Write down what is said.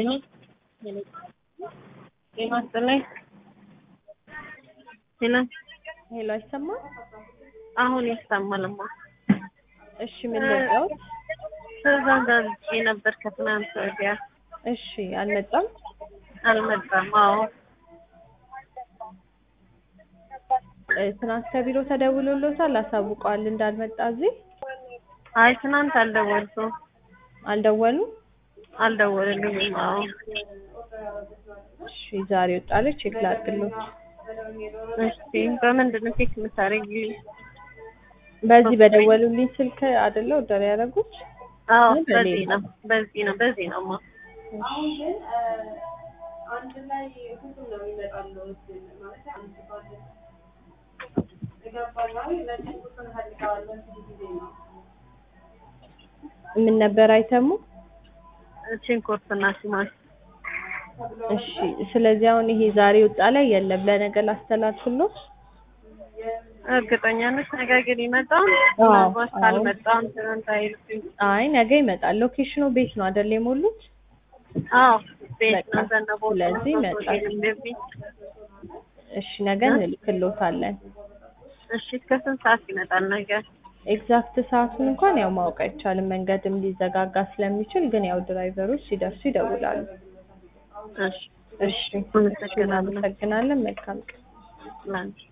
ሄሎ ጤና ይስጥልኝ። ሄሎ ሄሎ አይሰማም? አሁን ይሰማልማ። እሺ ምን ልርዳዎት? ትዕዛዝ አዝዤ ነበር ከትናንት ወዲያ እሺ አልመጣም? አልመጣም። አዎ እ፣ ትናንት ከቢሮ ተደውሎሎታል አሳውቀዋል እንዳልመጣ እዚህ አይ ትናንት አልደወልኩም አልደወሉም? አልደወልልኝም። አዎ እሺ ዛሬ ወጣለች ቼክ ላድርግሎት። እሺ በምንድን ነው ቼክ የምታደርጊልኝ? በዚህ በደወሉልኝ ስልክ አይደለ ኦርደር ያደረጉት? አዎ ምን በዚህ በሌላ? ነው በዚህ ነው በዚህ ነው ማ ምን ነበር አይተሙ? ሽንኩርትና ቲማቲም እሺ ስለዚህ አሁን ይሄ ዛሬ ወጣ ላይ የለም ለነገ ላስተላልፍሎት? እርግጠኛ ነሽ ነገ ግን ይመጣል? አዎ፣ ምናልባት አዎ። ካልመጣም ትናንት አይልም። አይ ነገ ይመጣል። ሎኬሽኑ ቤት ነው አይደል የሞሉት? አዎ ቤት በቃ ነው ዘነበ ስለዚህ ይመጣል። እሺ ነገ እንልክሎታለን። እሺ እስከ ስንት ሰዓት ይመጣል ነገ? ኤግዛክት ሰዓቱን እንኳን ያው ማወቅ አይቻልም፣ መንገድም ሊዘጋጋ ስለሚችል፣ ግን ያው ድራይቨሮች ሲደርሱ ይደውላሉ። እሺ እሺ አመሰግናለሁ። እናመሰግናለን። መልካም ቀን። ላንቺ